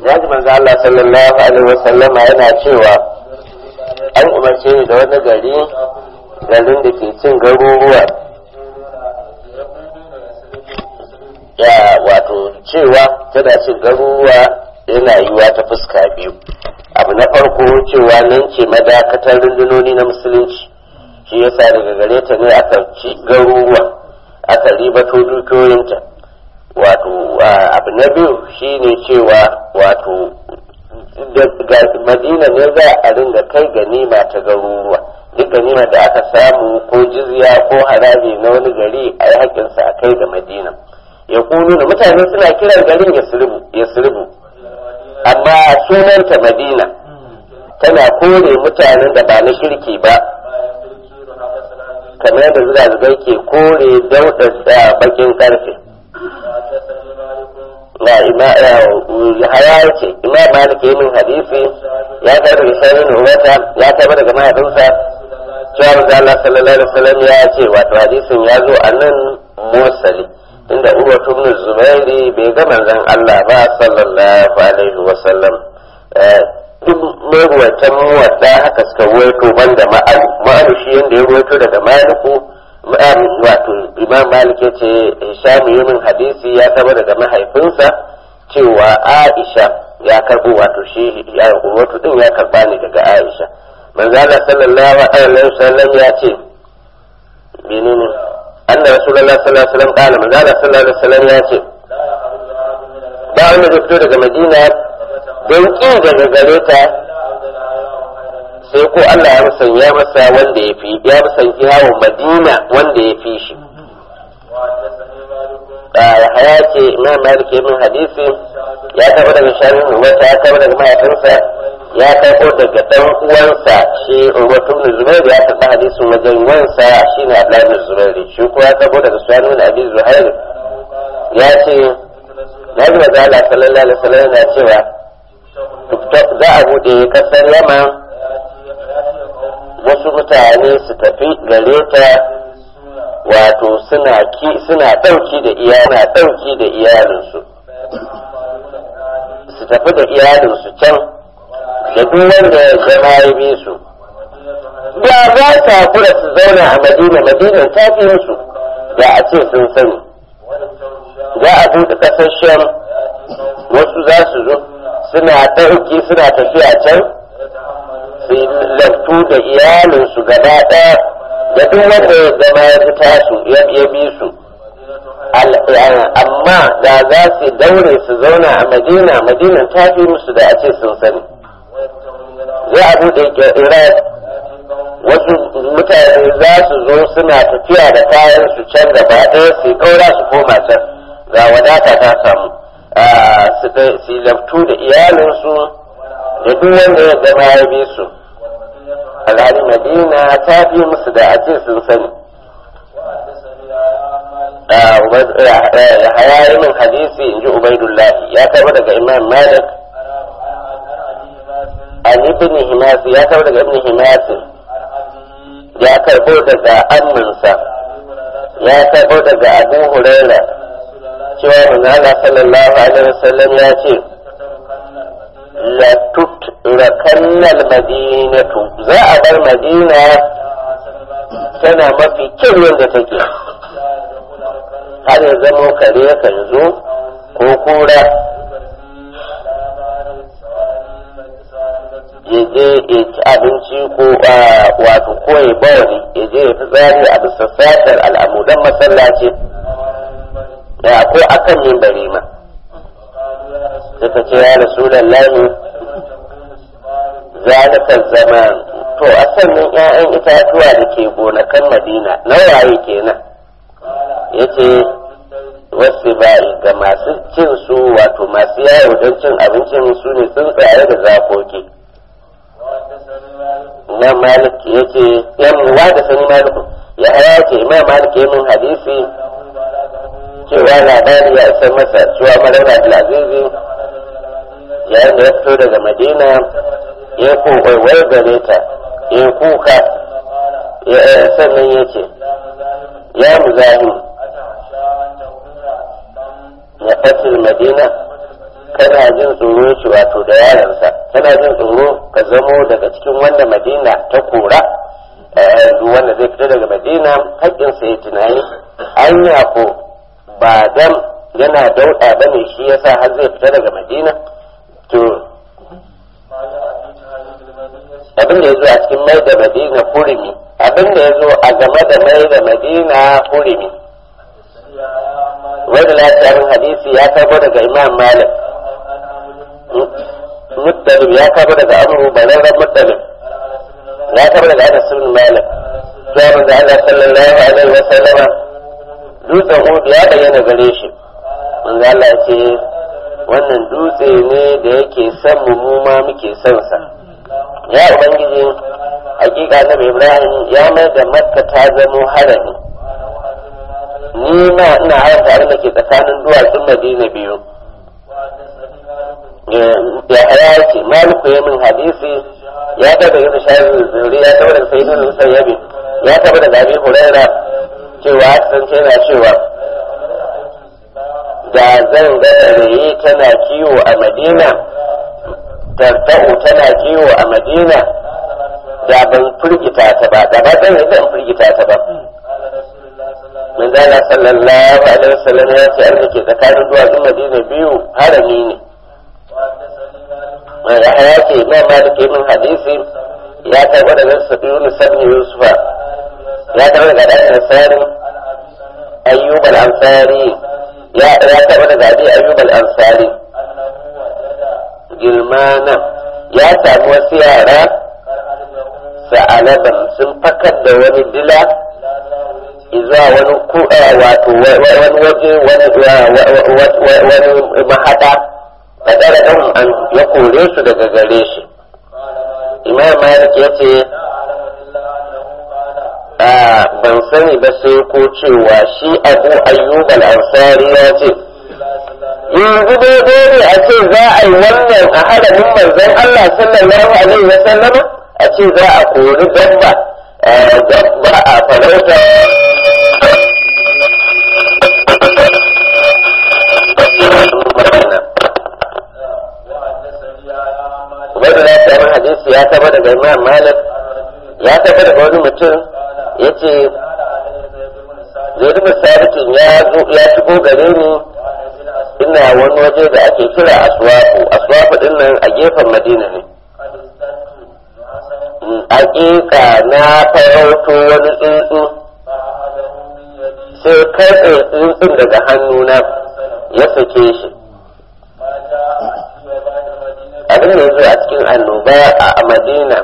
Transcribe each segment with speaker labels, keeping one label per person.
Speaker 1: ya ji manzo Allah sallallahu alaihi wasallama yana cewa an umarce ni da wani gari garin da ke cin garuruwa ya wato cewa tana cin garuruwa yana yiwa ta fuska biyu abu na farko cewa nan ce madakatar rundunoni na musulunci shi yasa daga gare ta ne aka ci garuruwa aka ribato dukiyoyinta wato abu na biyu shine cewa wato madina ne za a ringa kai ganima ta garuruwa duk ganima da aka samu ko jizya ko haraji na wani gari a yi haƙinsa a kai ga madina ya kunu da mutane suna kiran garin ya sirbu amma sunanta madina tana kore mutanen da ba na shirki ba kamar da zuga ke kore daudar da bakin karfe na ima haya ce imam malik yayin hadisi ya karbi shayin uwata ya karbi daga mahaifinsa cewa manzo Allah sallallahu alaihi wasallam ya ce wato hadisin ya zo a nan mursali inda Urwa ibn Zubairi bai ga manzon Allah ba sallallahu alaihi wasallam duk maruwatan muwadda haka suka ruwaito banda ma'alu ma'alu shi yanda ya ruwaito daga maliku wato imam malik ya ce hisham yumin hadisi ya taba daga mahaifinsa cewa aisha ya karbo wato shi ya wato din ya karba ne daga aisha manzala sallallahu alaihi wasallam ya ce menene anna rasulullah sallallahu alaihi wasallam kana manzala sallallahu alaihi wasallam ya ce ba wanda zai fito daga madina don ƙi daga gare ta sai ko Allah ya musanya masa wanda ya fi ya musanki hawan madina wanda ya fi shi haya ce imam malik min hadisi ya taɓa daga sharin wata ya taɓa daga mahaifinsa ya taɓo daga ɗan uwansa shi urwatu ibn zubair ya taɓa hadisin wajen wansa shine abdullahi ibn zubair shi ko ya taɓo daga sharin abi zuhair ya ce na ji maza Allah sallallahu alaihi wasallam yana cewa za a buɗe kasar yaman wasu mutane su tafi gare ta wato suna ki suna ɗauki da iyana ɗauki da iyalinsu su tafi da iyalinsu can da duk wanda ya zama ya bi su da za ta kura su zauna a madina madinan ta fi musu da a ce sun sani za a buɗe ƙasar sham wasu za su zo suna ɗauki suna tafiya can su laftu da iyalinsu gaba ɗaya da duk wanda ya zama ya fita su ya bi su amma da za su daure su zauna a madina madina ta fi musu da a ce sun sani za a buɗe iraq wasu mutane za su zo suna tafiya da kayan su can gaba ɗaya su kaura su koma can ga wadata ta samu su laftu da iyalinsu da duk wanda ya zama ya bi su alhali madina ta fi musu da a ce sun sani haya min hadisi in ji ubaidullahi ya taba daga imam malik an ibn himasi ya taba daga ibn himasi ya karbo daga amminsa ya karbo daga abu huraira cewa manzala sallallahu alaihi wasallam ya ce la tutrakanna madinatu za a bar madina tana mafi kyau yadda take har ya zamo kare kan zo ko kura ya je ya ci abinci ko wato ko ya bawani ya je ya fi tsari a bisa satar al'amudan masallaci da ko akan mimbari ma suka ce ya rasulallahi zalika zaman to a sannan 'ya'yan itatuwa da ke gonakan madina nawaye kenan yace wasu bayi ga masu cin su wato masu yawo don cin abincin su ne tsuntsaye da zakoki imam malik ya ce yan wa da sani malik ya haya ce imam malik ya min hadisi cewa labari ya isa masa cewa marar abdulazizi yayin da ya fito daga madina ya kowaiwai gare ta ya kuka sannan ya ce ya muzahim ya fatil madina kana jin tsoro shi wato da yaransa kana jin tsoro ka zamo daga cikin wanda madina ta kora duk wanda zai fita daga madina haƙƙinsa ya tunani anya ko ba dan yana dauɗa ba ne shi yasa har zai fita daga madina to abin da ya zo a cikin mai da madina hurumi abin da ya zo a game da mai da madina hurumi wanda lafiyar hadisi ya karbo daga imam malik muttalib ya karbo daga abu bararren muttalib ya karbo daga anas ibn malik ya manzo Allah sallallahu alaihi wa sallama dutsen Uhud ya bayyana gare shi manzo Allah ya ce wannan dutse ne da yake son mu mu ma muke son sa ya ubangiji hakika nabi Ibrahim ya mai da Makka ta zamo harami ni ma ina haramta abin da ke tsakanin duwatsun Madina biyu ya haya ce maliku ya min hadisi ya taba yin shayin zuri ya taba da sayyidun musayyabi ya taba da gari huraira cewa kasance yana cewa da zan ga rayi tana kiwo a madina tarta'u tana kiwo a madina da ban firgita ta ba da ba zan yi zan firgita ta ba manzala sallallahu alaihi wasallam ya ce an ke tsakanin duwatsun madina biyu harami ne ya ce imam malik min hadisi ya karɓa daga sabiyun sabni yusufa ya karɓa daga dan ansari ayyub al-ansari ya ya karɓa daga abi ayyub al-ansari gilmana ya samu wasu yara sa'alaban sun fakar da wani dila zuwa wani kuɗa wato wani waje wani mahaɗa a ɗara ɗan an ya kore su daga gare shi imam malik ya ce a ban sani ba sai ko cewa shi abu ayyub al-ansari ya ce yanzu daidai ne a ce za a yi wannan a haramin manzon Allah sallallahu alaihi wa sallama a ce za a kori dabba dabba a farauta wanda na samu hadisi ya taba daga imam malik ya taba daga wani mutum ya ce zai rufe sabitin ya shigo gare ni ina wani waje da ake kira aswafu aswafu din nan a gefen madina ne hakika na farauto wani tsuntsu sai karɓe tsuntsun daga hannuna ya sake shi abin da ya zo a cikin annoba a madina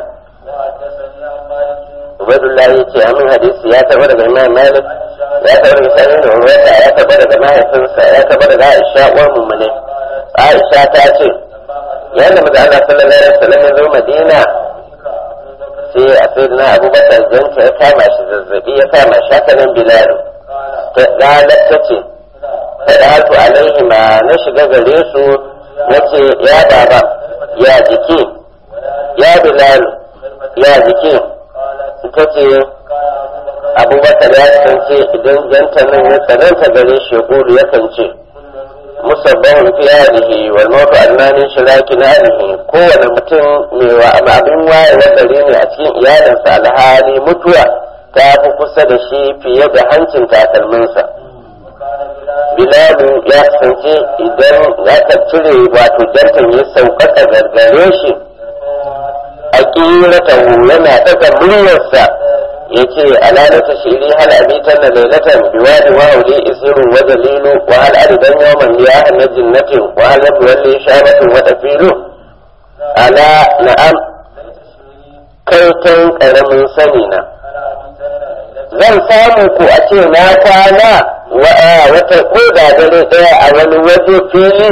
Speaker 1: ubaidullah ya ce amin hadisi ya taɓa daga imam malik ya taɓa daga sani da urwata ya taɓa daga mahaifinsa ya taɓa daga aisha uwar mummune aisha ta ce yadda maza Allah sallallahu alaihi wasallam ya zo madina sai a sai na abubakar janta ya kama shi zazzabi ya kama shi haka nan bilal ta galar ta ce fadatu alaihi ma na shiga gare su na ce ya baba ya jiki ya bilal ya jiki ta ce abubakar ya kasance idan janta nan ya tsananta gare shi ya kulu yakan ce musabbahun fi hadihi wal mawtu annanin shiraki na hadihi kowane mutum mai abin wayewa gare ne a cikin iyalinsa alhali mutuwa ta fi kusa da shi fiye da hancin takalminsa bilalu ya kasance idan aka cire wato jantan ya sauƙaƙa gargare shi a ƙiratahu yana ɗaga muryarsa ya ce alalata shiri hal abitan na lailatan biwadi wa hauli isiru wa dalilu wa hal aridan yawman ya hanna jinnatin wa hal yabu walli shabatun wa tafilu ala na'am kaitan ƙaramin sani na zan samu ku a ce na kwana wata ko da dare ɗaya a wani waje fili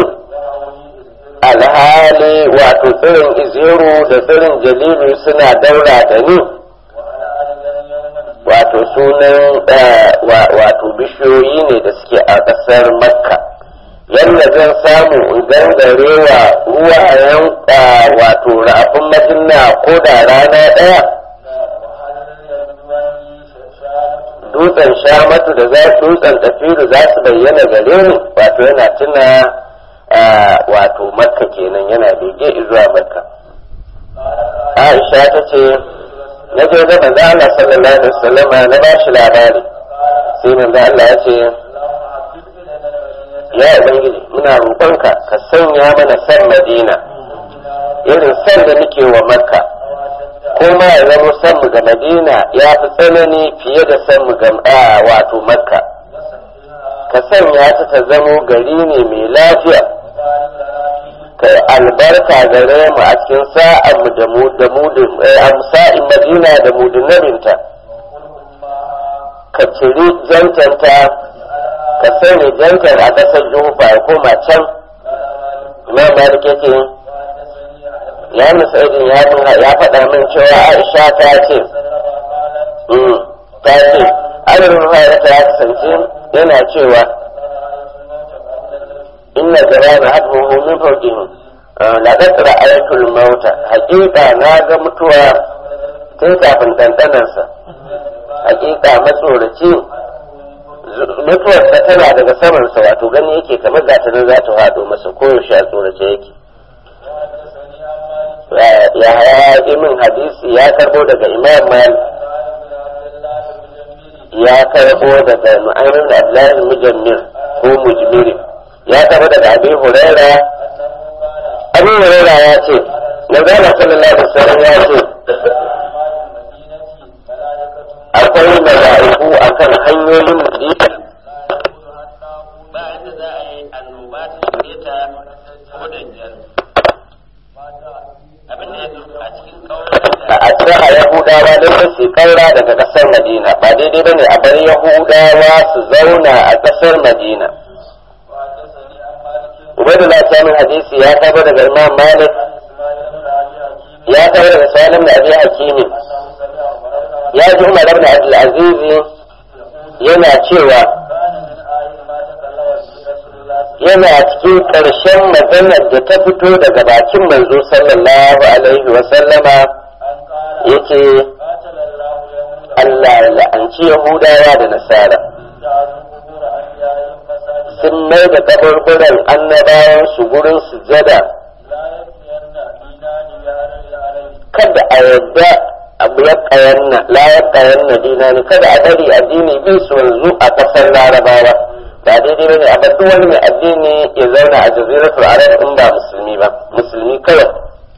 Speaker 1: alhali wato tsirin iziru da tsirin jalilu suna daura da ni wato sunan wato bishiyoyi ne da suke a ƙasar makka yadda zan samu in gangarewa ruwayen wato rafin madina ko da rana ɗaya dutsen shamatu da za dutsen tafiru za su bayyana gare ni wato yana tuna wato makka kenan yana bege zuwa makka aisha ta ce na je da manzo Allah sallallahu alaihi wasallam na ba shi labari sai manzo Allah ya ce ya ubangiji muna roƙonka ka sanya mana san madina irin san da nake wa makka ko ma ya zama san mu ga madina ya fi tsanani fiye da san mu ga wato makka ka sanya ta ta zamo gari ne mai lafiya ka albarka gare mu a cikin sa'an mu da mu da mu da sa'in madina da mu da nabinta ka ciri jantanta ka sani jantar a ƙasar jufa ya koma can imam malik yake ya musaidin ya ya faɗa min cewa aisha ta ce ta ce adadin ruhaya ta kasance yana cewa inna jarana hadmuhu min fawqihim laqad ra'aytul mauta haqiqa na ga mutuwa tun kafin dandanansa haqiqa matsoraci mutuwar ta tana daga samansa wato gani yake kamar gata nan za ta hado masa koyaushe a tsorace yake ya haya min hadisi ya karbo daga imam malik ya karbo daga nu'aymin abdullahi mujammir ko mujmiri ya karbo daga abi huraira abi huraira ya ce na zama sallallahu alaihi wasallam ya ce akwai mala'iku akan hanyoyin madina ba yadda za a yi annoba ta shige ta ko da jar abin da ya zo a cikin a tsara yahudawa don su kaura daga kasar madina ba daidai bane a bar yahudawa su zauna a kasar madina ubaidullah samun hadisi ya taba daga imam malik ya taba daga salim da abi hakimi ya ji umar ibn abdul aziz yana cewa yana cikin ƙarshen maganar da ta fito daga bakin manzo sallallahu alaihi wa sallama yake Allah ya la'anci Yahudawa da Nasara sun mai da kaburburan annabawan su gurin sujada kada a yadda abu ya kayanna la ya kayanna dinani kada a bari addini bi su wanzu a kasar larabawa ba daidai bane a duk wani mai addini ya zauna a jaziratul arab in ba musulmi ba musulmi kawai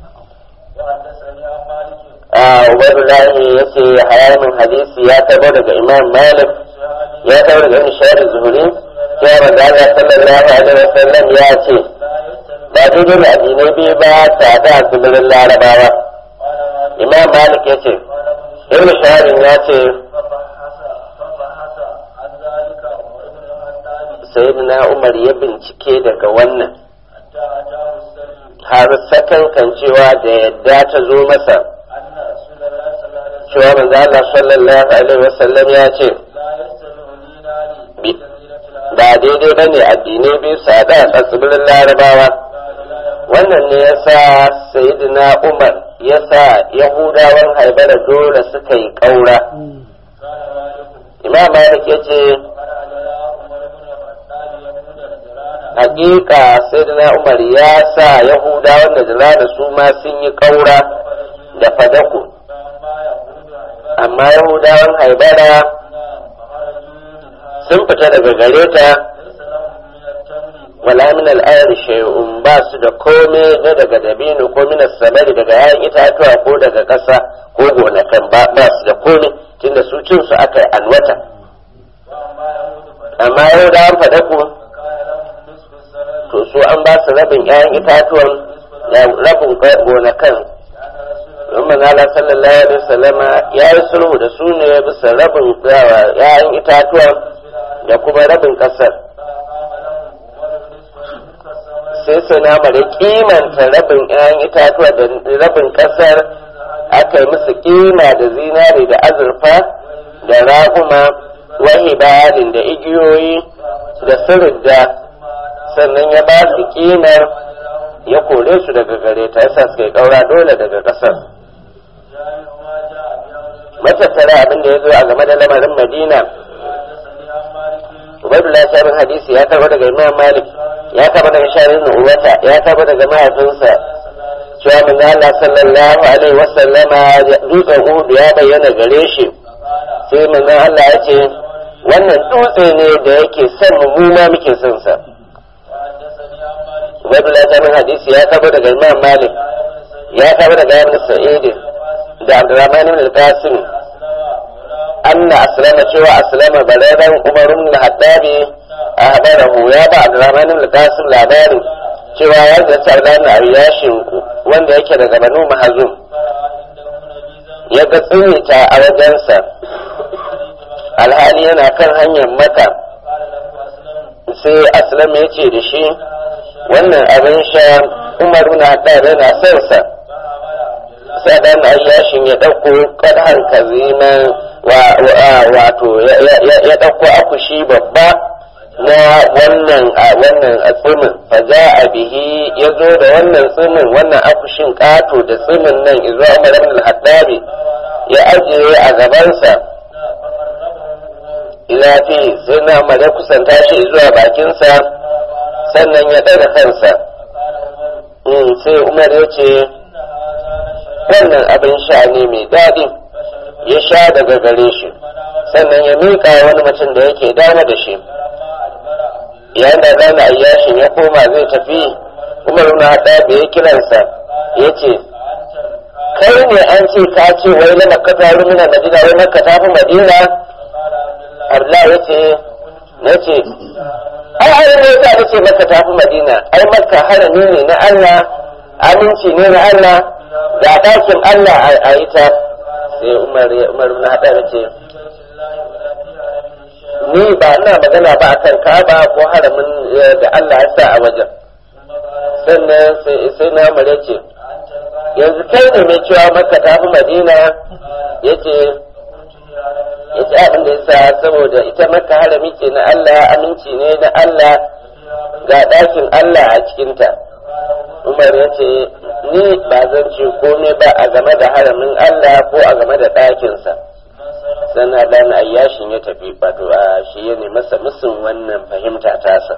Speaker 1: a ubaidullahi ya ce hayanin hadisi ya tabo daga imam malik ya tabo daga ibn shahar zuhuri ya manzo Allah sallallahu alaihi wasallam ya ce ba daidai ne addinai biyu ba ta da tsibirin larabawa imam malik ya ce ibn shahar ya ce sayyidina umar ya bincike daga wannan har sakan kan cewa da yadda ta zo masa cewa manzo Allah sallallahu alaihi wasallam ya ce ba daidai ba ne addinai biyu sada a tsibirin larabawa wannan ne ya sa sayyidina umar ya sa yahudawan haibara dole suka yi ƙaura imam malik ya ce hakika sayyidina umar ya sa yahudawan da da su ma sun yi ƙaura da fadaku amma yahudawan haibara sun fita daga gare ta wala min al'ayar shay'un ba su da kome na daga dabino ko min samari daga yayin itatuwa ko daga ƙasa ko gonakan ba ba su da kome tunda su cin su aka yi alwata amma yahudawan fadaku to su an ba su rabin yayin itatuwan rabin gonakan don manala sallallahu alaihi wasallama ya yi sulhu da su ne bisa rabin yayin itatuwa da kuma rabin kasar sai sai na mara kimanta rabin yayin itatuwa da rabin kasar aka yi musu kima da zinare da azurfa da raguma wahibalin da igiyoyi da sirridda sannan ya ba su kimar ya kore su daga gare ta yasa suka yi kaura dole daga kasar matattara abin da ya zo a game da lamarin madina ubaidullah shabin hadisi ya karba daga imam malik ya karba daga shabin uwata ya karba daga mahaifinsa cewa manzo Allah sallallahu alaihi wasallama dutsen Uhud ya bayyana gare shi sai manzo Allah ya ce wannan dutse ne da yake son mu mu ma muke son sa Ubaidullah shabin hadisi ya karba daga imam malik ya karba daga ibn sa'id da Abdurrahman ibn al-Qasim anna aslama cewa aslama baladan Umar ibn al-Hattabi ahbarahu ya ba Abdurrahman ibn al-Qasim labarin cewa ya zata Abdurrahman Ariyashin wanda yake daga Banu Mahazum ya ga tsinita a wajensa alhali yana kan hanyar maka sai aslam ya ce da shi wannan abin sha Umar ibn al-Hattabi yana son sa sai dan ayyashin ya ɗauko kadhan kaziman wato ya ɗauko akushi babba na wannan a wannan tsimin fa a bihi ya zo da wannan tsimin wannan akushin ƙato da tsimin nan izo Umar ibn al-Hattabi ya ajiye a gabansa ila fi sai na Umar ya kusanta shi zuwa bakinsa sannan ya ɗaga kansa sai Umar ya ce wannan abin sha ne mai daɗi ya sha daga gare shi sannan ya miƙa wani mutum da yake dama da shi yayin da zana ayyashin ya koma zai tafi umar na haɗa da ya kiransa ya ce kai ne an ce ka ce wai na makka ta rumina madina wai makka ta fi madina Allah ya ce na ce ai ai ne ya ce makka ta fi madina ai makka harami ne na Allah aminci ne na Allah ga ɗakin Allah a yi ta sai Umar Umar na haɗa da ce ni ba ina magana ba akan Ka'aba ko haramin da Allah ya sa a wajen sannan sai na Umar ce yanzu kai ne mai cewa Makka ta fi Madina yace yace abin da yasa saboda ita Makka harami ce na Allah aminci ne na Allah ga ɗakin Allah a cikinta Umar ya ce ni ba zan ce komai ba a game da haramin Allah ko a game da ɗakinsa sannan dan ayyashin ya tafi wato a shi ya masa musun wannan fahimta tasa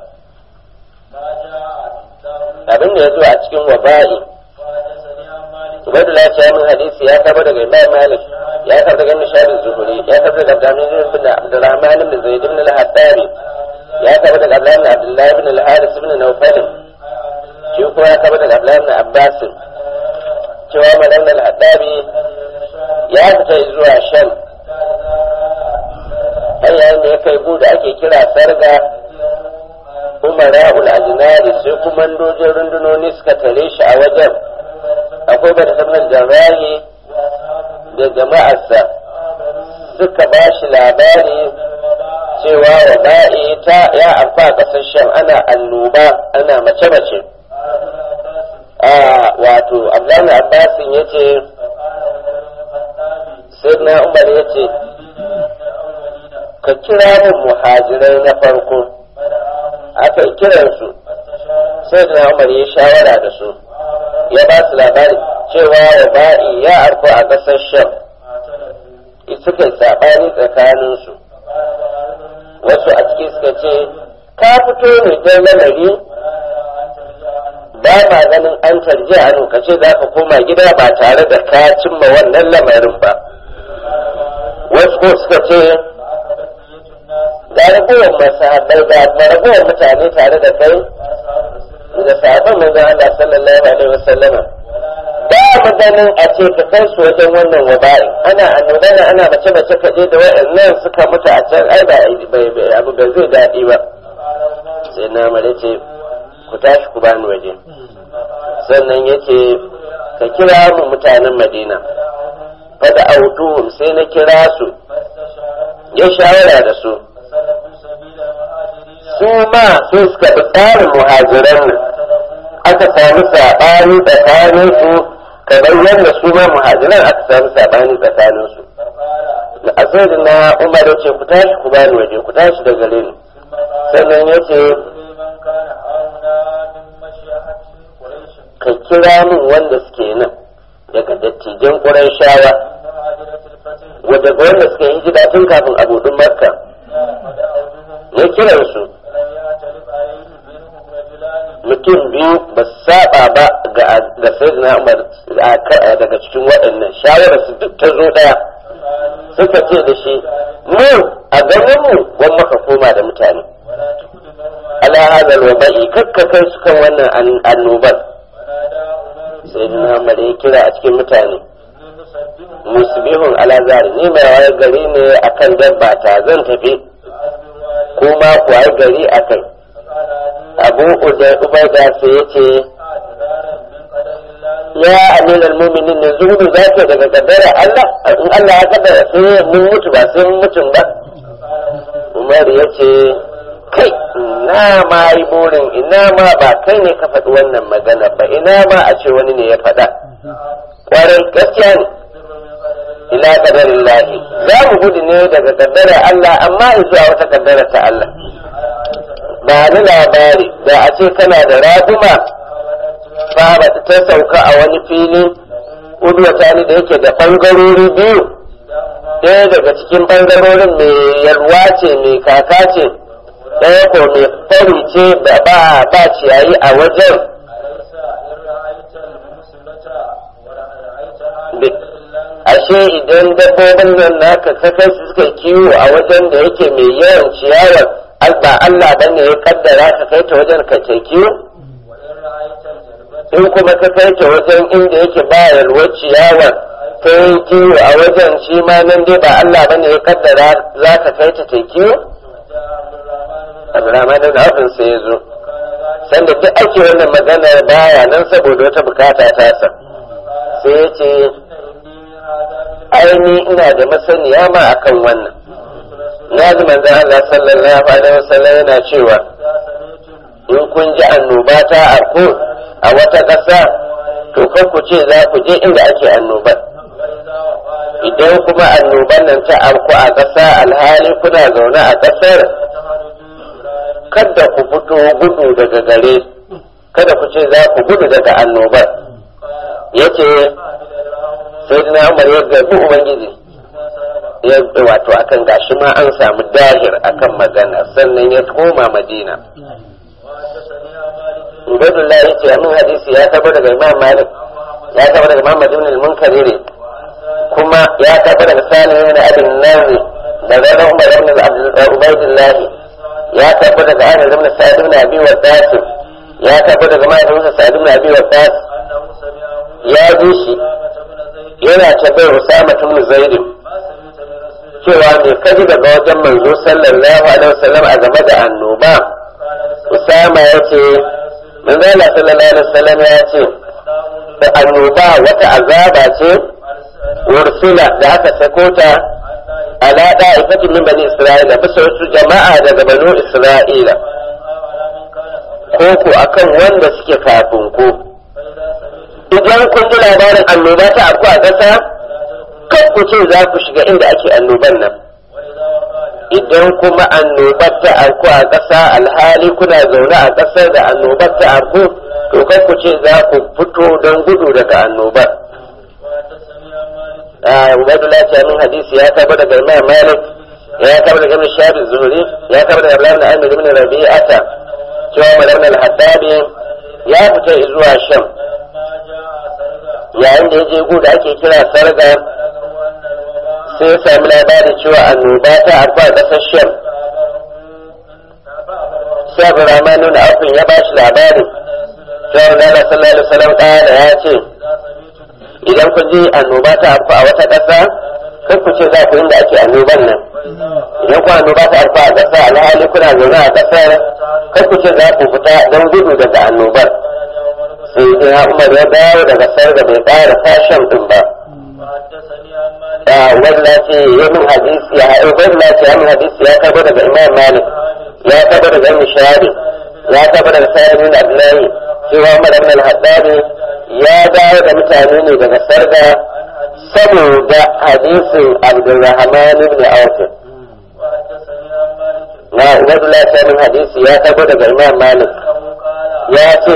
Speaker 1: abin da ya zo a cikin waba'i Ubaidullah ya min hadisi ya kaba daga Imam Malik ya kaba daga Nishadi Zuhuri ya kaba daga Abdurrahman ibn Abdurrahman ibn Zaid ibn al-Hattabi ya kaba daga Abdullah ibn Abdullah ibn al-Haris ibn Nawfal shi kuma ya kaba daga Abdullahi ibn Abbas cewa malam al-Haddabi ya fita zuwa Sham har yayin da ya kai bu da ake kira Sarga Umara ul-Ajnari sai kuma dojin rundunoni suka tare shi a wajen akwai bada sanar jama'i da jama'arsa suka ba shi labari cewa waba'i ta ya amfa ƙasar Sham ana annoba ana mace-mace wato abdullahi abbasin ya ce sai na umar ya ce ka kira min muhajirai na farko aka yi kiransu sai na umar ya shawara da su ya ba su labari cewa ba'i ya arko a ƙasar sham suka yi saɓani tsakaninsu wasu a ciki suka ce ka fito ne don lamari ba ma ganin an tarji a lokaci za ka koma gida ba tare da ka cimma wannan lamarin ba wasu ko suka ce ga ragowar masahabai ga ragowar mutane tare da kai da sahabban manzon Allah sallallahu alaihi wasallam ba mu ganin a ce ka kai su wajen wannan waba'i ana annabana ana mace mace ka je da waɗannan suka mutu a can ai ba abu ba zai daɗi ba sai na mare ce ku tashi ku bani waje sannan yace ka kira mu mutanen madina fada autuhum sai na kira su ya shawara da su su ma sai suka bi tsarin muhajiran nan aka sami saɓani tsakanin su kamar yadda su ma muhajiran aka sami saɓani tsakanin su a sai na umar ya ce ku tashi ku bani waje ku tashi da gare ni sannan ya ce ka kira min wanda suke nan daga dattijan ƙurayshawa wadda wanda suka yi hijira tun kafin abudun makka ya kiransu mutum biyu ba su saba ba ga ga sayyidina Umar daga cikin waɗannan shawarar su duk ta zo daya suka ce da shi mu a ganin mu wan maka koma da mutane ala hadal waba'i kakka kai su kan wannan annobar sayyidina Umar ya kira a cikin mutane musbihun ala zari ni mai wayar gari ne akan dabba ta zan tafi kuma ku wayar gari akai abu ubaida sai ya ce ya aminal muminin ne zuhudu za ka daga kaddara Allah in Allah ya kaddara sai mun mutu ba sai mun mutum ba Umar ya ce kai ina ma yi burin ina ma ba kai ne ka faɗi wannan magana ba ina ma a ce wani ne ya faɗa kwarai gaskiya ne ila kadarin lahi za mu gudu ne daga kaddara Allah amma zuwa wata kaddara ta Allah ba ni labari da a ce kana da raguma ba ba ta sauka a wani fili udwata ni da yake da ɓangarori biyu ɗaya daga cikin ɓangarorin mai yalwa ce mai kaka ce ɗaya ko mai fari ce da ba ba ciyayi a wajen ashe idan dabbobin nan naka ka kai su suka kiwo a wajen da yake mai yawan ciyawar ba Allah bane ya kaddara ka kai ta wajen ka ce kiwo in kuma ka kai ta wajen inda yake ba yalwar ciyawar ka yi kiwo a wajen shi ma nan dai ba Allah bane ya kaddara za ka kai ta ta kiwo Abdurrahman da Abin sai ya zo sanda duk ake wannan maganar baya nan saboda wata bukata ta sa sai ya ce aini ina da masaniya ma akan wannan na ji manzan Allah sallallahu alaihi wasallam yana cewa in kun ji annoba ta arko a wata ƙasa to kan ku ce za ku je inda ake annobar idan kuma annoban nan ta arko a ƙasa alhali kuna zaune a ƙasar kada ku fito gudu daga gare kada ku ce za ku gudu daga annobar yace sai na umar ya gabi ubangiji ya wato akan gashi ma an samu dahir akan magana sannan ya koma madina Ubaidullah ya ce amin hadisi ya taba daga Imam Malik ya taba daga Imam Madina al-Munkariri kuma ya taba daga Salim ibn Abi Nazi daga Umar ibn Ubaidullah ya taba daga Anas ibn Sa'id ibn Abi Waqqas ya taba daga Malik Sa'id ibn Abi Waqqas ya ji shi yana tabbai Usama ibn Zaid cewa me kaji daga wajen manzo sallallahu alaihi wasallam a game da annoba Usama ya ce manzo Allah sallallahu alaihi wasallam ya ce da annoba wata azaba ce ursula da aka sako ta ala da'ifatin min bani Isra'ila bisa wasu jama'a daga banu Isra'ila ko ku akan wanda suke kafin ku idan kun ji labarin annoba ta afku a ƙasa kan ku ce za ku shiga inda ake annoban nan idan kuma annobar ta afku a ƙasa alhali kuna zaune a ƙasar da annobar ta afku to kan ku ce za ku fito don gudu daga annobar Ubaidullah ce min hadisi ya taba daga Imam Malik ya taba daga Ibn Shabi Zuhri ya taba daga Abdullah ibn Amir ibn Rabi'ata cewa Malam al-Haddabi ya fita zuwa Sham yayin da ya je gu da ake kira sarga sai ya sami labari cewa annoba ta arba a ƙasar sham sai abu ramanu na afin ya bashi labari cewa nana sallallahu alaihi wasallam ƙara ya ce idan ku ji annoba ta arba a wata ƙasa kan ku ce za ku inda ake annoban nan idan ku annoba ta arba a ƙasa alhali kuna zaune a ƙasar kan ku ce za ku fita don gudu daga annobar sai dai Umar ya dawo daga sarga bai ƙara fashion din ba. Wanda ce ya min hadisi ya haɗu wanda ce ya min hadisi ya taba daga Imam Malik ya taba daga Ibn Shahadi ya taba daga Sa'id bin Abdullahi cewa Umar ibn al-Haddadi ya dawo da mutane ne daga sarga saboda hadisin Abdulrahman ibn Auf. Na Ubaidullah ta min hadisi ya taba daga Imam Malik ya ce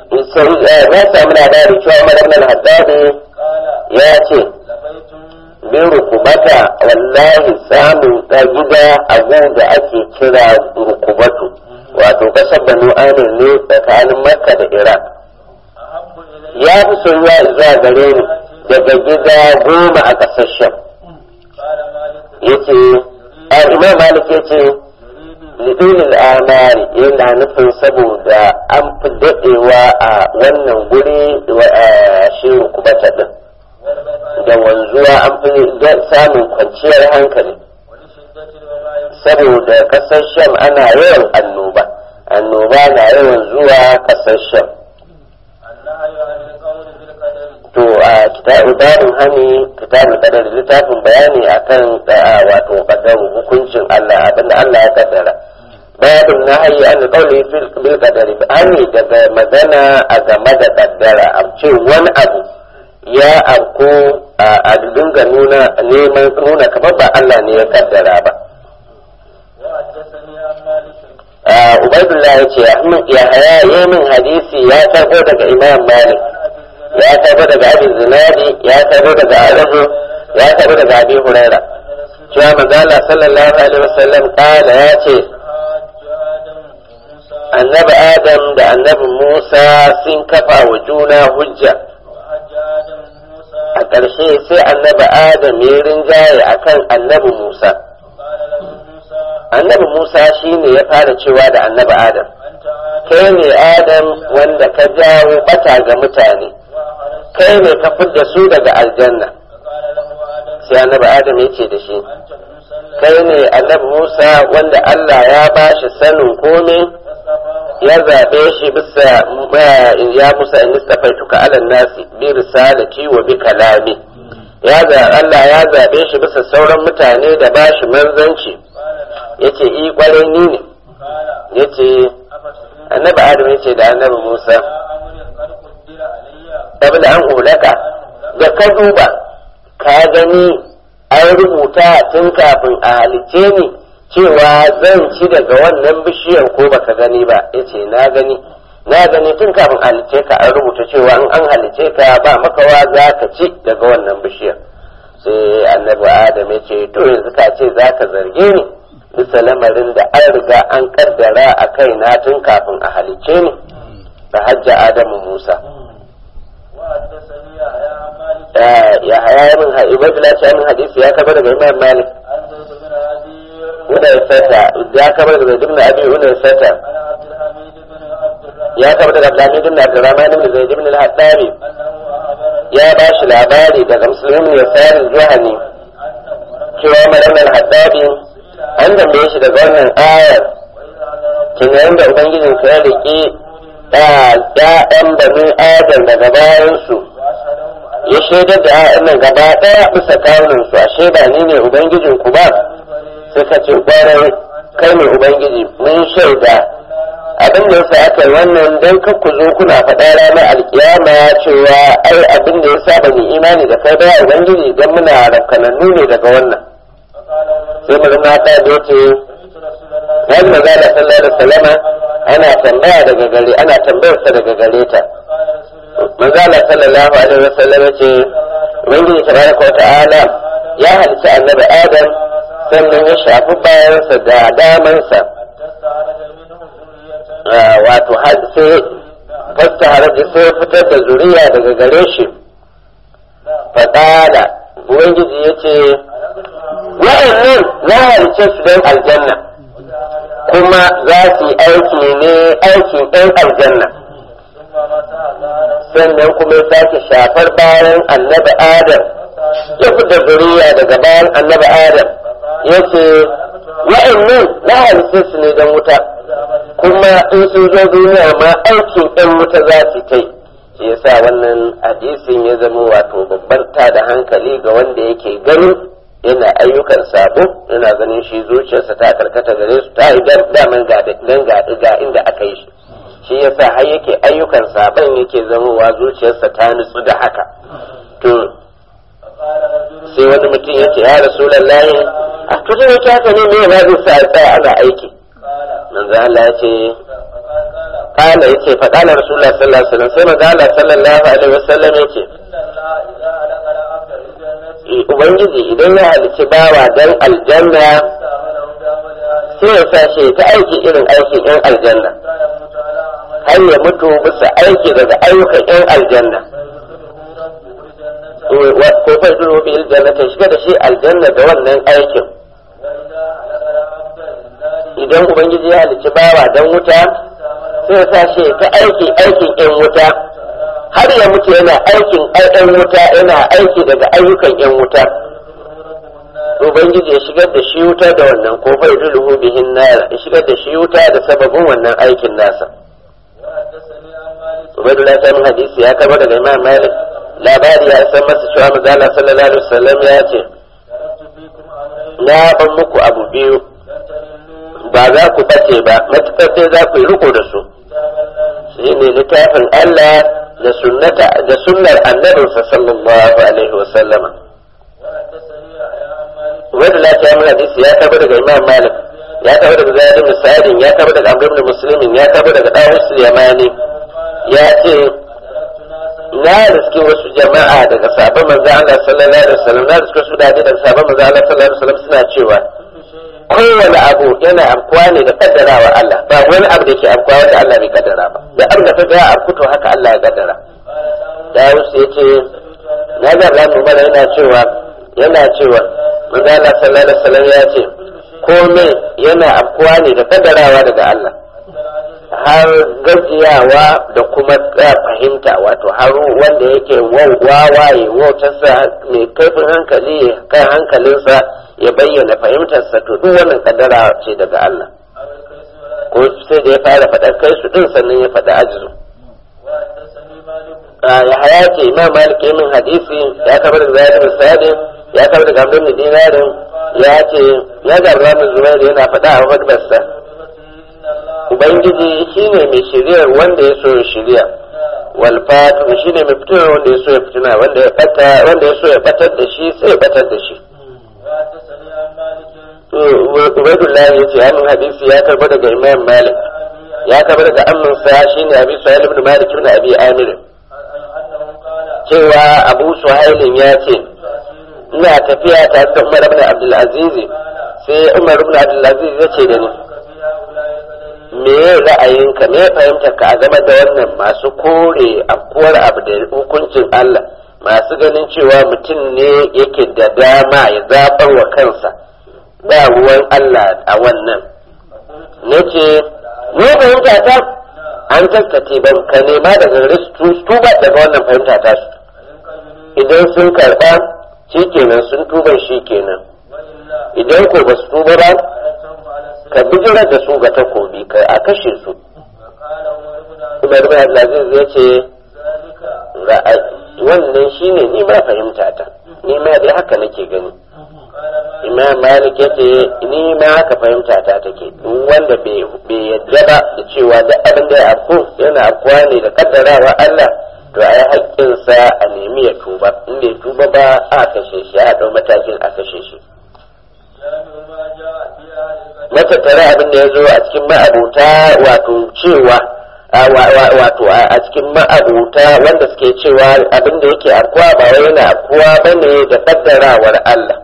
Speaker 1: na samu labari cewa madamnan haddadi ya ce bin rukubata wallahi samun ta gida abu da ake kira rukubatu wato kasar banu amir ne tsakanin makka da iraq
Speaker 2: أحب إلي
Speaker 1: ya fi soyuwa zuwa gare ni daga gida goma a ƙasar sham
Speaker 2: قال مالك
Speaker 1: yace a imam malik yace
Speaker 2: يريد
Speaker 1: lidulil amari yana nufin saboda an fi daɗewa a wannan guri wa a shi rukubata din
Speaker 2: والبقاء
Speaker 1: da wanzuwa an fi da- samun kwanciyar hankali
Speaker 2: ولشدة الوباء
Speaker 1: saboda ƙasar sham ana yawan annoba annoba na yawan zuwa ƙasar sham
Speaker 2: النهي عن القول بالقدر
Speaker 1: to a kitabu darin hani kitabul qadar littafin bayani akan da wato qadaru hukuncin Allah abinda Allah ya kaddara babin nahyi an qawli fil bil qadari hani daga magana a game da kaddara a ce wani abu ya afko a dinga nuna neman nuna kamar ba Allah ne ya kaddara ba
Speaker 2: وحدثني عن مالك
Speaker 1: Ah, Ubaidullah ya ce Ahmad ya haya yi min hadisi ya karbo daga Imam Malik
Speaker 2: عن أبي الزناد
Speaker 1: ya karbo daga Abi Zinadi ya karbo daga Arabu ya karbo daga Abi Huraira
Speaker 2: أن رسول
Speaker 1: cewa manzo Allah sallallahu alaihi wasallam kala ya ce
Speaker 2: حاج آدم موسى
Speaker 1: annabi Adam da annabi Musa sun kafa wa juna hujja
Speaker 2: وحج آدم موسى
Speaker 1: a ƙarshe sai annabi Adam ya rinjaye akan annabi Musa
Speaker 2: قال له موسى
Speaker 1: annabi Musa shine ya fara cewa da annabi Adam
Speaker 2: أنت آدم
Speaker 1: kai ne Adam wanda ka jawo bata ga mutane
Speaker 2: وأخرجت
Speaker 1: kai ne ka fidda su daga aljanna
Speaker 2: فقال له آدم
Speaker 1: sai annabi Adam ya ce da shi
Speaker 2: أنت موسى الذي
Speaker 1: kai ne annabi Musa wanda Allah ya ba shi sanin komai
Speaker 2: اصطفاه
Speaker 1: ya zaɓe shi bisa ma- ya Musa in istafaituka alan nasi bi risalati wa bi kalami ya za Allah ya zaɓe shi bisa sauran mutane da ba shi manzanci
Speaker 2: قال نعم
Speaker 1: yace i kwarai ni ne
Speaker 2: قال
Speaker 1: yace
Speaker 2: أفتؤمن
Speaker 1: annabi Adam yace da annabi Musa
Speaker 2: على أمر قد قدر علي
Speaker 1: qabla an ulaka da ka duba ka gani an rubuta tun kafin a halice ni cewa zan ci daga wannan bishiyar ko baka gani ba yace na gani na gani tun kafin a halice ka an rubuta cewa in an halice ka ba makawa za ka ci daga wannan bishiyar sai annabi adam ya ce to yanzu ka ce za ka zarge ni bisa lamarin da an riga an kaddara a kaina tun kafin a halice ni da hajja adamu musa
Speaker 2: وحدثني يحيى عن مالك
Speaker 1: ya haya min ibadula ce min hadisi ya kaba daga imam malik
Speaker 2: عن زيد بن عدي
Speaker 1: wanda ya sata ya kaba daga zaid ibn abi wanda ya sata
Speaker 2: عن عبد الحميد بن عبد الرحمن
Speaker 1: ya kaba daga abdulhamid ibn abdurrahman ibn zaid ibn al-hattabi
Speaker 2: أنه أخبرني
Speaker 1: ya ba shi labari daga musulmi ya sayar zuhani
Speaker 2: أن عمر
Speaker 1: cewa malam al-hattabi an tambaye shi daga wannan ayar
Speaker 2: وإذا
Speaker 1: tunanin
Speaker 2: ضربت
Speaker 1: da ubangijin ya riƙe ya'yan bani adam daga bayansu
Speaker 2: وأشهدهم على
Speaker 1: ya shaidar da ya'yan nan gaba ɗaya bisa kawunansu ashe ba ni ne ubangijin ku ba
Speaker 2: البريء
Speaker 1: suka ce kwarai kai ne ubangiji mun shaida abin da yasa aka yi wannan dan kar ku zo kuna faɗa ranar alkiyama cewa ai abin da yasa ba ni imani da kai ba ya ubangiji dan muna rafkanannu ne daga wannan
Speaker 2: فقال
Speaker 1: sai
Speaker 2: عمر
Speaker 1: mu zama ta da yace
Speaker 2: سمعت رسول الله
Speaker 1: wani maza da sallallahu alaihi wasallama ana tambaya daga gare ana tambayar sa daga gare ta
Speaker 2: فقال رسول الله
Speaker 1: maza da sallallahu alaihi wasallam yace ubangiji tabaraka wa ta'ala ya halitta annabi adam sannan ya shafi bayansa da damansa
Speaker 2: حتى استعرض منه ذرية
Speaker 1: Ah, wato har sai fasta haraji sai fitar da zuriya daga gare shi faɗaɗa ubangiji ya ce wa'annan na halice su don aljanna kuma za su yi aiki ne aikin ɗan aljanna
Speaker 2: ثم مسح ظهره
Speaker 1: sannan kuma ya sake shafar bayan annabi adam ya fita zuriya daga bayan annabi adam ya ce wa'annan na halice su ne don wuta kuma in sun zo duniya ma aikin ɗan wuta za su kai shi yasa wannan hadisin ya zama wato babban ta da hankali ga wanda yake ganin yana ayyukan sabo yana ganin shi zuciyarsa ta karkata gare su ta idan daman ga dan ga ga inda aka yi shi shi yasa har yake ayyukan sabon yake zamowa zuciyarsa ta nutsu da haka to
Speaker 2: فقال رجل
Speaker 1: sai wani mutum yace ya rasulullahi a to da yake haka ne me ba zai sa a tsaya ana aiki
Speaker 2: قال
Speaker 1: manzo Allah ya ce
Speaker 2: فقال قال
Speaker 1: kala yace fa kala rasulullah sallallahu alaihi wasallam sai manzo Allah sallallahu alaihi wasallam yace
Speaker 2: إن الله إذا ألق العبد للجنة
Speaker 1: ubangiji idan ya halici bawa dan aljanna
Speaker 2: استعمله بعمل أهل
Speaker 1: sai ya sa shi ta aiki irin aikin yan aljanna
Speaker 2: حتى يموت على عمل
Speaker 1: har ya mutu bisa aiki daga ayyukan yan aljanna
Speaker 2: فيدخله ربه الجنة
Speaker 1: wa- ko fa duru bi aljanna ta shiga da shi aljanna da wannan aikin
Speaker 2: وإذا هلك العبد لله
Speaker 1: idan ubangiji ya halici bawa dan wuta sai ya sa shi ta aiki aikin yan wuta har ya mutu yana aikin yan wuta yana aiki daga ayyukan yan wuta ubangiji ya shigar da shi wuta da wannan ko fa yudluhu bihin nar ya shigar da shi wuta da sababin wannan aikin nasa
Speaker 2: وحدثني عن مالك
Speaker 1: ubaidullah ta min hadisi ya karbo daga imam malik labari ya san masa cewa manzo Allah sallallahu alaihi wasallam ya ce
Speaker 2: تركت فيكم أمرين
Speaker 1: na ban muku abu biyu
Speaker 2: لن تضلوا
Speaker 1: ba za ku bace ba matukar sai za ku yi riko da su
Speaker 2: كتاب الله
Speaker 1: shine littafin Allah da sunnata da sunnar annabinsa sallallahu alaihi wasallama
Speaker 2: وحدثني يحيى عن مالك
Speaker 1: ubaidullah ta min hadisi ya karbo daga imam malik ya karbo daga zaid ibn sa'id ya karbo daga amr ibn muslim ya karbo daga dawus yamani
Speaker 2: قال
Speaker 1: ya ce
Speaker 2: أدركت ناسا
Speaker 1: na riske wasu jama'a daga sabon manzo Allah sallallahu alaihi wasallam na riske su dade daga sabon manzo Allah sallallahu alaihi wasallam suna cewa
Speaker 2: كل شيء
Speaker 1: kowane abu yana amkuwa ne da kaddarawa Allah ba wani abu da ke amkuwa wanda Allah bai kaddara ba da abin da kaga ya amkuto haka Allah ya kaddara
Speaker 2: قال داود
Speaker 1: Dawus ya ce na ga Allah Umar yana cewa yana cewa manzo Allah sallallahu alaihi wasallam ya ce komai yana amkuwa ne da kaddarawa daga Allah har gajiyawa da kuma tsaya fahimta wato har wanda yake wawaye wautarsa mai kaifin hankali kan hankalinsa ya bayyana fahimtarsa to duk wannan kaddara ce daga Allah ko sai da ya fara faɗar kai su din sannan ya faɗi ajizu
Speaker 2: وحدثني مالك
Speaker 1: ya haya ce imam malik ya min hadisi ya kabar da zayar bin sadi ya kabar da gamdin da dinarin ya ce ya garba min zubairu yana faɗa a hudubarsa
Speaker 2: بقدرته إن الله
Speaker 1: ubangiji shine mai shiryar wanda ya so ya shirya wal fatu shine mai fitar wanda ya so ya fitina wanda ya bata wanda ya so ya batar da shi sai ya batar da shi
Speaker 2: وحدثني عن مالك
Speaker 1: ubaidullah ya ce hannun hadisi ya karbo daga imam malik
Speaker 2: أبي
Speaker 1: ya karbo daga amminsa shine abi suhail ibn malik ibn abi amir
Speaker 2: أنه قال
Speaker 1: cewa abu suhailin ya ce
Speaker 2: تأثير
Speaker 1: ina tafiya tare da umar ibn abdul aziz
Speaker 2: قال
Speaker 1: sai umar ibn abdul aziz ya ce da ni
Speaker 2: في هؤلاء القدرين
Speaker 1: me ra'ayinka me fahimtar ka a game da wannan masu kore afkuwar abu da hukuncin Allah masu ganin cewa mutum ne yake da dama ya zabar wa kansa ba ruwan Allah a wannan nace ne fahimta ta an taskace ban ka nema daga gare su tuba daga wannan fahimta ta su idan sun karba shikenan sun tuban shikenan
Speaker 2: وإلا
Speaker 1: idan ko ba su tuba ba
Speaker 2: أردتهم على السيف
Speaker 1: ka bijirar da su ga takobi ka a kashe su
Speaker 2: وقال عمر بن عبد
Speaker 1: Umar bin Abdulaziz ya ce
Speaker 2: ذلك
Speaker 1: ra'ayi wannan shine ni ma fahimta ta ni ma dai haka nake gani
Speaker 2: قال ما
Speaker 1: Imam Malik ya ce ni ma haka fahimta ta take duk wanda bai bai yadda ba da cewa duk abin da ya afku yana afkuwa ne da kaddarawa Allah to ai haƙƙinsa a nemi ya tuba in bai tuba ba a kashe shi a ɗau matakin a kashe shi
Speaker 2: جامع ما جاء في أهل القدر
Speaker 1: matattara abin da ya zo a cikin ma'abuta wato cewa a- wa- wa- wato a a cikin ma'abuta wanda suke cewa abin da yake afkuwa ba wai yana afkuwa bane da kaddarawar Allah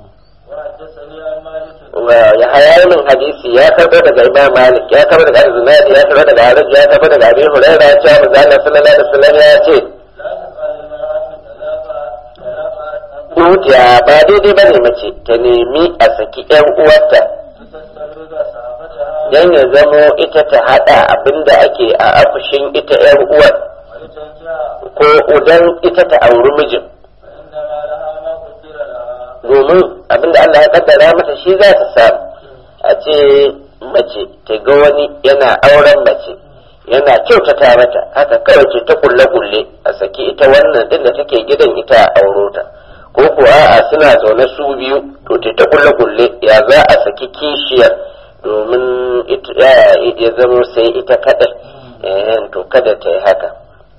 Speaker 2: وحدثني عن مالك
Speaker 1: Wa- ya hayanin hadisi ya karbo daga Imam Malik ya karbo daga Al-Zinadi ya karbo daga Haraj ya karbo daga Abi Hurairah ya ce manzo Allah sallallahu alaihi wasallam ya ce
Speaker 2: لا تفعل المرأة ثلاثة ثلاثة
Speaker 1: Dukiya ba daidai bane mace ta nemi a saki ƴan uwarta
Speaker 2: تستمرد صحابتها
Speaker 1: dan ya zamo ita ta hada abinda ake a afushin ita ƴan uwar
Speaker 2: ولتنجح
Speaker 1: ko udan ita ta auri mijin
Speaker 2: فإنما لها ما قدر لها
Speaker 1: domin abinda Allah ya kaddara mata shi za ta samu a ce mace ta ga wani yana auren mace yana kyautata mata haka kawai ce ta kulle kulle a saki ita wannan din da take gidan ita a auro ta ko ko a'a suna zaune su biyu to ta ta kulle kulle ya za a saki kishiyar domin ita- ya- ya zama sai ita kadai eh to kada ta yi haka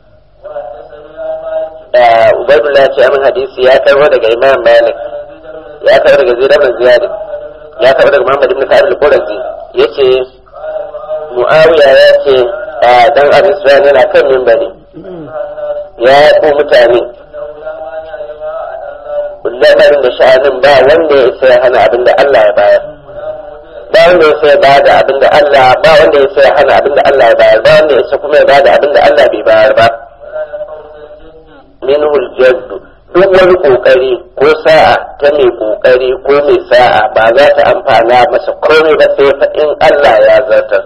Speaker 2: وحدثني عن مالك
Speaker 1: Ah, Ubaidullah ce amin hadisi ya karbo daga Imam Malik ya karbo daga Zaid ibn Ziyad ya karbo daga Muhammad ibn Sa'id al-Qurazi yace Muawiya ya ce ah, dan Abi Sufyan yana kan minbari ya ko mutane lamarin da sha'anin ba wanda ya isa ya hana abin da Allah ya bayar ba wanda ya isa ya bada abin da Allah ba wanda ya isa ya hana abin da Allah ya bayar ba wanda ya isa kuma ya bada abin da Allah bai bayar ba minhul jaddu duk wani kokari ko sa'a ta mai kokari ko mai sa'a ba za ta amfana masa komai ba sai fa in Allah ya zartar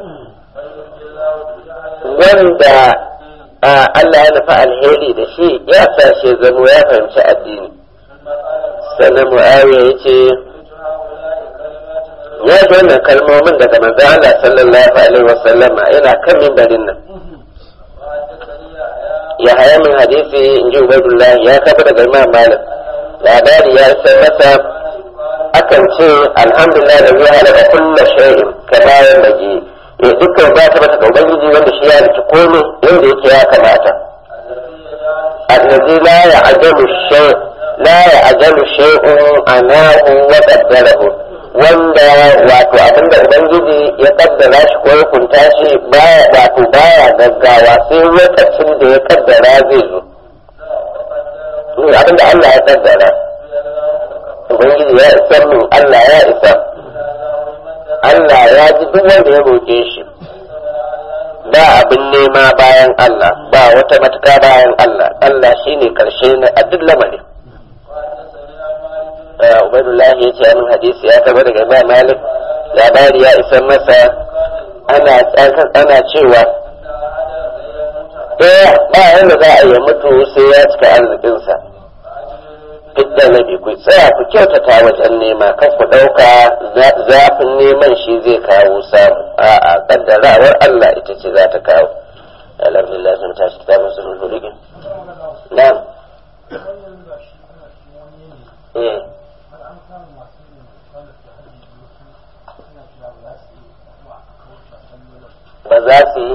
Speaker 1: wanda Allah ya nufa alheri da shi ya sa shi zamo ya fahimci addini sannan mu'awiya ya ce ya ji wannan kalmomin daga manzo Allah sallallahu alaihi wasallama yana kan mimbarin nan ya haya min hadisi in ji ubaidullah ya kafa daga imam malik labari ya isa masa akan ce alhamdulillah da zai halaka kulla shay'in ka bayan bagi ya dukkan ba ta mata ubangiji wanda shi ya riki komai yadda yake ya kamata allazi la ya'jalu shay la ya'jalu shay'un anahu wa qaddarahu wanda wato abinda ubangiji ya kaddara shi ko ya kunta shi baya wato baya gaggawa sai lokacin da ya kaddara zai zo abinda Allah ya kaddara ubangiji ya isa min Allah ya isa Allah ya ji duk wanda ya roƙe shi ba abin nema bayan Allah ba wata matuka bayan Allah Allah shine karshe na a duk lamarin Ubaidullah ya ce min hadisi ya taba daga Imam Malik labari ya isa masa ana ana cewa eh ba yanda za a yi mutu sai ya cika arzikinsa fidda na bi ku tsaya ku kyautata wajen nema kan ku ɗauka zafin neman shi zai kawo samu a'a kaddarawar Allah ita ce za ta kawo alhamdulillah sun tashi kitabun sun hulugin na'am eh ba za su yi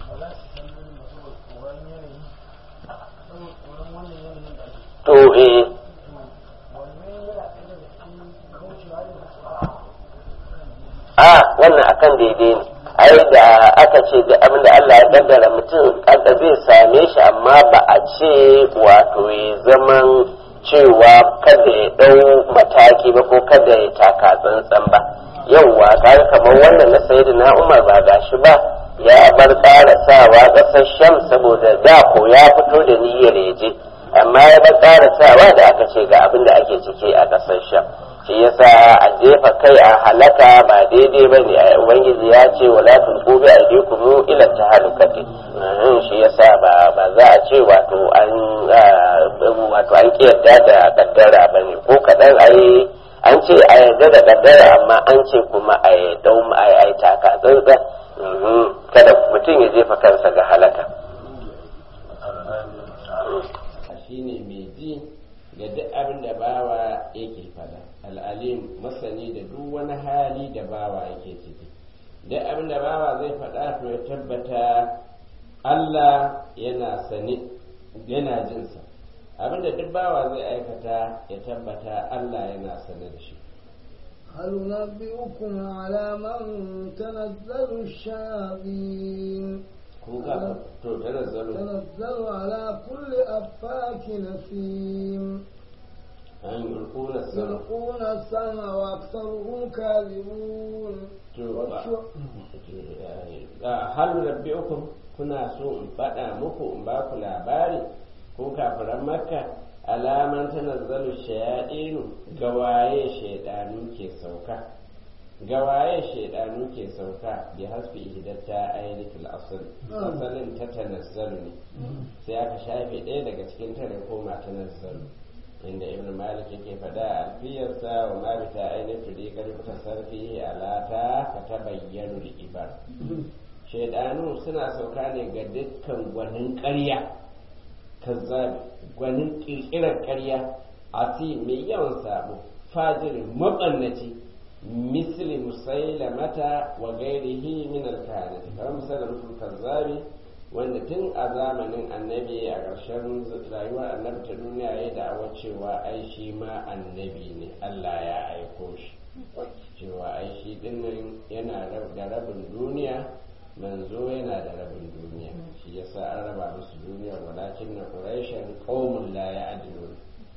Speaker 1: to eh a wannan akan daidai ne ai da aka ce da abin da Allah ya kaddara mutum kada zai same shi amma ba a ce wato ya zaman cewa kada ya dau mataki ba ko kada ya taka tsantsan ba yauwa kaga kamar wannan na sayyidina Umar ba gashi ba ya bar ƙara sawa ƙasar Sham saboda da ko ya fito da niyyar ya je amma ya bar ƙara sawa da aka ce ga abin da ake ciki a ƙasar Sham shi yasa a jefa kai a halaka ba daidai ba ne a ubangiji ya ce wala tulqu bi aydikum ila tahalukati shi yasa ba ba za a ce wato an wato an kiyarda da kaddara ba ne ko kadan ai an ce a yarda da kaddara amma an ce kuma a yarda ai ai taka tsantsa kada mutum ya jefa kansa ga halaka
Speaker 3: shine mai ji ga duk abin da bawa yake fada al'alim masani da duk wani hali da bawa yake ciki duk abin da bawa zai faɗa to ya tabbata Allah yana sane yana jinsa abin da duk bawa zai aikata ya tabbata Allah yana sane da shi
Speaker 4: هل ننبئكم على من تنزل الشياطين
Speaker 3: kuka to tanazzalu
Speaker 4: تنزل على كل أفاك نسيم
Speaker 3: an yulquna sama
Speaker 4: يلقون السمع وأكثرهم كاذبون
Speaker 3: to ba hal rabbiukum kuna so in faɗa muku in ba ku labari ko kafiran makka alaman tanazzalu shayadinu gawaye shaidanu ke sauka gawaye shaidanu ke sauka bi hasbi ihdatta ayatul asl asalin ta tanazzalu ne sai aka shafe ɗaya daga cikin ta da koma tanazzalu inda ibn malik yake faɗa a alfiyarsa wa ma bi ta ainihin tudi karfi tasarfi alata ka ta bayyanu da ibar shaidanu suna sauka ne ga dukkan gwanin ƙarya kazzabi gwanin ƙirƙirar ƙarya asi mai yawan sabo fajirin maɓannaci misli musailamata wa gairihi min alkahanati kamar musailamatul kazzabi wanda tun a zamanin annabi a ƙarshen rayuwar annabi ta duniya ya da'awa cewa ai shi ma annabi ne Allah ya aiko shi cewa ai shi dinnan yana da rabin duniya manzo yana da rabin duniya shi yasa an raba musu duniyar walakin na quraishan qaumun la ya'dilun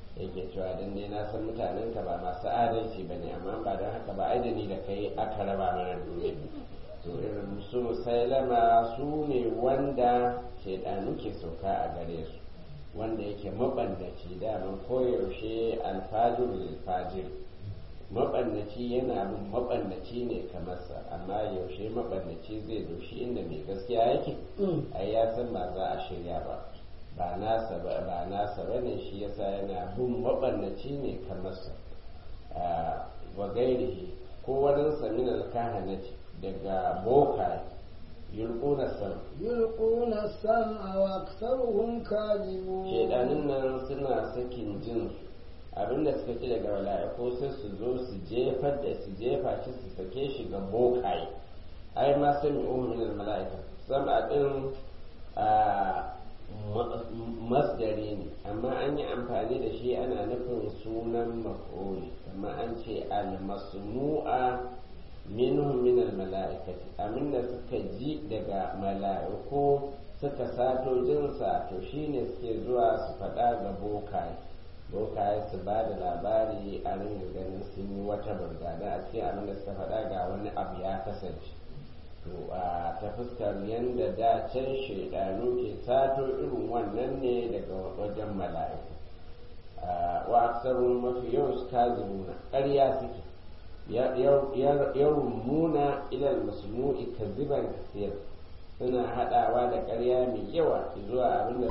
Speaker 3: yake cewa dan dai na san mutanen ka ba masu adalci bane amma ba don haka ba ai da ni da kai aka raba mana duniya to irin su musailama su ne wanda shaidanu ke sauka a gare su wanda yake mabandaci daman koyaushe alfajir fajir mabandaci yana bin mabandaci ne kamar sa amma yaushe mabandaci zai doshi inda mai gaskiya yake ai ya san ba za a shirya ba ba nasa ba ba nasa bane shi yasa yana bin mabandaci ne kamar sa wa gairihi ko wani samin alkahanati daga boka yulquna sam
Speaker 4: يلقون السمع وأكثرهم كاذبون
Speaker 3: shedanin nan suna sakin jin abinda suka ci daga mala'iku sai su zo su jefar da su jefa shi su sake shi ga bokaye ai ma sami min mala'ika sama din a masdari ne amma an yi amfani da shi ana nufin sunan maf'uli amma an ce al-masmu'a minhum min al-mala'ikati aminda suka ji daga mala'iku suka sato jinsa to shine suke zuwa su faɗa ga bokaye bokaye su ba da labari a ringa ganin sun yi wata burgada a cikin abin da suka faɗa ga wani abu ya kasance to a ta fuskar yadda da can shaidanu ke sato irin wannan ne daga wajen mala'iku wa aksarun mafi yawan su kazimuna ƙarya suke yarmuna ilal masmu'i kaziban kasir suna haɗawa da ƙarya mai yawa zuwa abin da